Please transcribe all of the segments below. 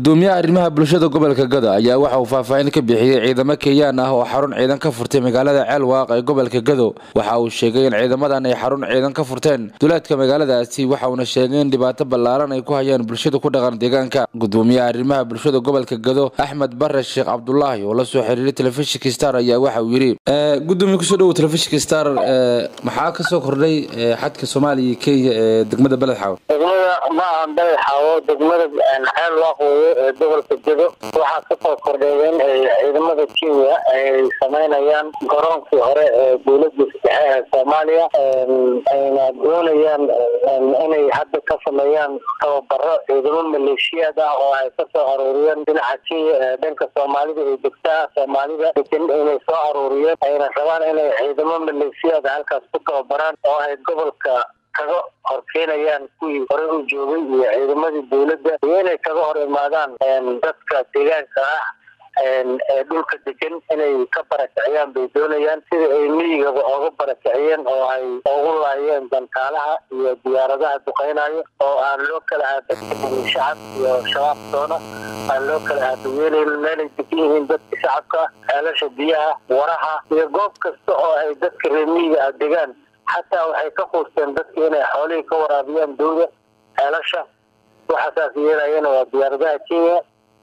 gudoomiyaha arrimaha bulshada gobolka gado ayaa waxa uu faahfaahin ka bixiyey ciidamo kenyaan ah oo xarun ciidan ka furtay magaalada ceelwaaq ee gobolka gado waxa uu sheegay in ciidamadan ay xarun ciidan ka furteen duleedka magaaladaasi waxa uuna sheegay in dhibaato ballaaran ay ku hayaan bulshada ku dhaqan deegaanka gudoomiyaha arrimaha bulshada gobolka gado axmed bare sheekh cabdulaahi oo la soo xiriiray telefishinka star ayaa waxa uu yidhi gudoomiye kusoo dhowo telefishinka star maxaa kasoo kordhay xadka soomaaliya iyo kenya ee degmada beled xaawo degmada ma ahan beled xaawo degmada ceel waaq weeye ee gobolka gedo waxaa kasoo kordhay in ay ciidamada kenya ay sameynayaan garoonkii hore ee dowladda sadexe ee soomaaliya ayna doonayaan inay hadda ka sameeyaan tababaro ciidamo maleeshiyaad ah oo ay kasoo aruuriyeen dhinaca kenya ee dhanka soomaalida ee degtaa soomaalida degan inay soo aruuriyeen ayna rabaan inay ciidamo maleeshiyaad halkaas ku tababaraan oo ay gobolka kaga horkeenayaan kuwii hore u joogay iyo ciidamadii dowladda iyo inay kaga hor imaadaan dadka deegaanka ah ee dhulka degan inay ka barakiciyaan bay doonayaan sida ay miyigaba ooga barakiciyeen oo ay ugu laayeen dantaalaha iyo diyaaradaha duqeynayo oo aan loo kala aadadkain shacab iyo shabaab doona aan loo kala aadayeelayn meelay degan yihiin dadka shacabka ceelasha biyaha waraha iyo goob kasta oo ay dadka reer miyiga ah degaan xataa waxay ka quusteen dadka inay xoolihii ka waraabiyaan dowda ceelasha waxa saas yeelayana waa diyaaradaha kenya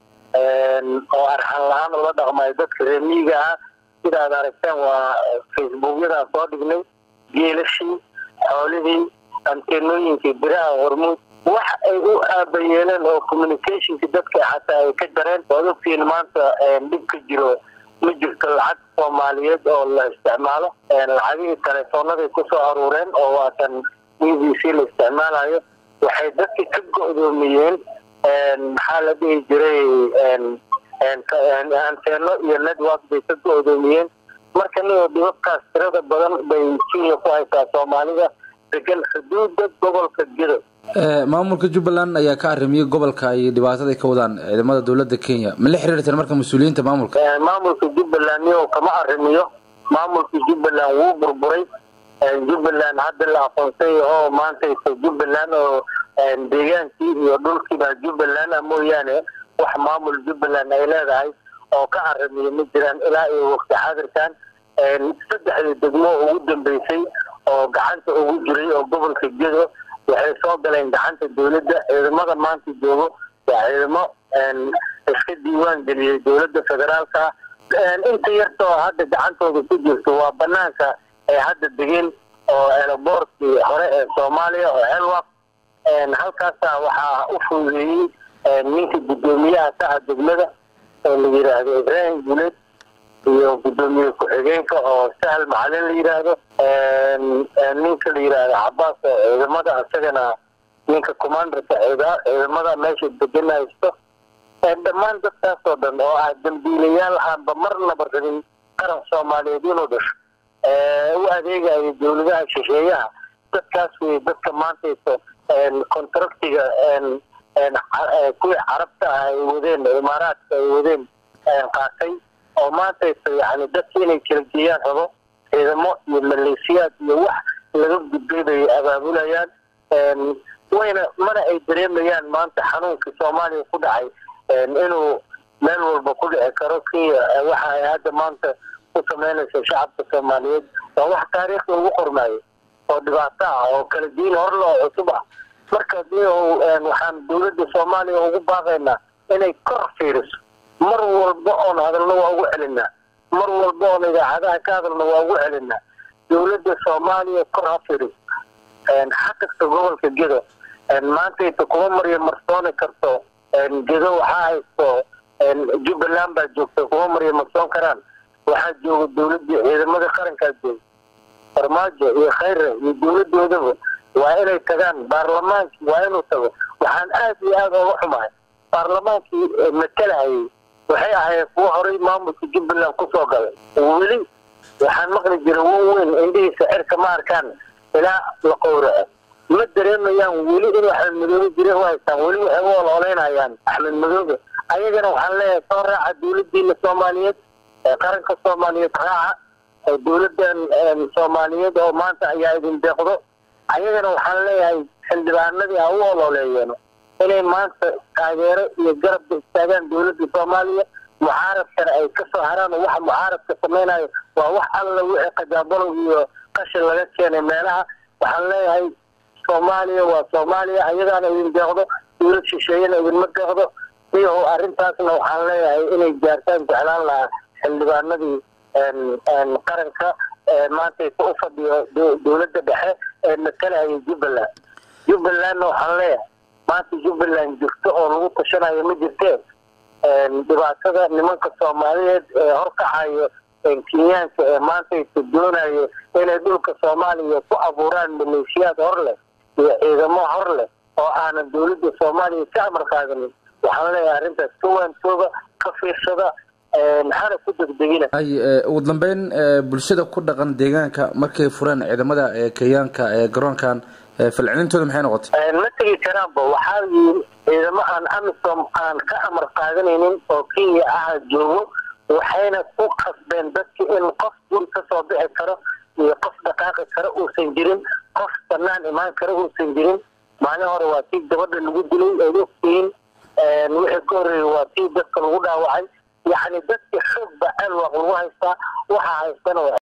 oo arxan la-aan ula dhaqmayo dadka reer miyiga ah sidaad aragteen waa facebookyadaan soo dhignay geelashii xoolihii anteenooyinkii biraha hormuud wax ay u aabayeeleen oo communicationki dadka xataa ay ka jareen waad ogtiin maanta dhib ka jiro ma jirto lacag soomaaliyeed oo la isticmaalo lacagihii teleefoonaday kusoo aruureen oo waatan e b c la isticmaalayo waxay dadka ka go-doomiyeen maxaa la dhihi jiray anteeno iyo network bay ka go-doomiyeen marka nigo dhibabkaas tirada badan bay kenya ku haysaa soomaalida degan xuduuda gobolka gedo maamulka jubbaland ayaa ka arrimiyey gobolka ay dhibaatada ka wadaan ciidamada dowladda kenya ma la xiriirteen marka mas-uuliyiinta maamulka maamulka jubbaland nigo kama arrimiyo maamulka jubbaland wuu burburay jubbaland hadda la aqoonsay oo maantaysa jubbaland oo deegaankii iyo dhulkiiba jubbaland a mooyaane wax maamul jubbaland ay leedahay oo ka arrimiyo ma jiraan ilaa iyo waqti xadirkan saddexdii degmo ugu dambeysay oo gacanta ugu jiray oo gobolka gedo waxay soo galeen gacanta dowladda ciidamada maanta joogo waa ciidamo iska diiwaan geliyey dowladda federaalka inta yarta oo hadda gacantooda ku jirto waa banaanka ay hadda degeen oo eelaboorkii hore ee soomaaliya oo celwaq halkaasa waxaa u fuudeeyey ninka guddoomiyaha ka ah degmada oo la yidhaahdo ibraahim guleed iyo guddoomiye ku-xigeenka oo sahal macalin la yidhaahdo ninka la yidhaahdo cabaas oo ciidamada isagana ninka commanderka ciidamada meesha degan haysto dhammaan dadkaas oo dhan oo ah dambiilayaal aanba marnaba rabin qaran soomaaliyeed inuu dhasho u adeegayo dowladaha shisheeyaha dadkaas wey dadka maantaysa contractiga kuwii carabta ah ay wadeen imaaraadka ay wadeen qaatay oo maantaysa yani dadka inay kala geeyaan rabo ciidamo iyo maleesiyaad iyo wax laga gudbay bay abaabulayaan wayna mana ay dareemayaan maanta xanuunkii soomaaliya ku dhacay inuu meel walba ku dhici karo kenya waxa ay hadda maanta ku sameynaysa shacabka soomaaliyeed waa wax taariikhda ugu qormaayo oo dhibaato ah oo kala diin horle oo cusub ah marka waxaan dowladda soomaaliya ugu baaqaynaa inay kor fiiriso mar walba oon hadalno waa ugu celinaa mar walba oon idaacadaha ka hadalno waa ugu celinaa dowladda soomaaliya kor ha fiiriso xakasta gobolka gedo maantaysa kuma marya marsooni karto gedo waxaa haysto jubbaland baa joogta kuma marya marsoon karaan waxaa jooga dowladii ciidamada qarankaa jooga farmaajo iyo khayre iyo dowladoodaba waa inay tagaan baarlamaankii waa inuu tago waxaan aad iyo aada ooga xumahay baarlamaankii matalahayay waxay ahayd kuwo horay maamulka jubbaland kusoo galay weli waxaan maqli jiray wan weyn indhihiisa cirka ma arkaan ilaa la qowraco ma dareemayaan weli inuu axmed madoobe jire u haystaan weli waxay u ololeynayaan axmed madoobe ayagana waxaan leeyahay soo raaca dowladiina soomaaliyeed qaranka soomaaliyeed raaca dowladan soomaaliyeed oo maanta ayaa idin deeqdo ayagana waxaan leeyahay xildhibaanadii ha u ololeeyeen inay maanta taageero iyo garabka istaagaan dowladda soomaaliya mucaaradkana ay kasoo haraan oo waxa mucaaradka samaynayo waa wax alla wixii qajaabalow iyo qashin laga keenay meelaha waxaan leeyahay soomaaliya waa soomaaliya ayadaana idin deeqdo dowlad shisheeyana idinma deeqdo iyaho arrintaasna waxaan leeyahay inay gaartaan jeclaan lahaa xildhibaanadii qaranka maantaysa u fadhiyo dowladda dhexe ee matalahaya jubbaland jubbalandna waxaan leeyahay maanta jubbaland jirto oo lagu tashanayo ma jirtee dhibaatada nimanka soomaaliyeed ee horkacayo kenyaanka ee maantaysa doonayo inay dhulka soomaaliya ku abuuraan maleeshiyaad hor leh iyo ciidamo hor leh oo aanan dowladda soomaaliya ka amar qaadanin waxaan leeyahay arrintaas ka waantooga ka fiirsada maxaana ku degdegina ugu dambeyn bulshada ku dhaqan deegaanka markay fureen ciidamada kenyaanka ee garoonkan falcelintooda maxay noqotay ma tegi karaanba waxaa yiri ciidamo aan amisom aan ka amar qaadanaynin oo kenya aha joogo waxayna ku qasbeen dadki in qof guri kasoo bixi karo iyo qof dhaqaaqi karo uusan jirin qof banaan imaan karo uusan jirin maalin hore waa tii gabadha lagu dilay aad ogtihiin wixii ka horreeyay waa tii dadka lagu dhaawacay yacni dadki xoog ba alwaq lagu haystaa waxaa haystana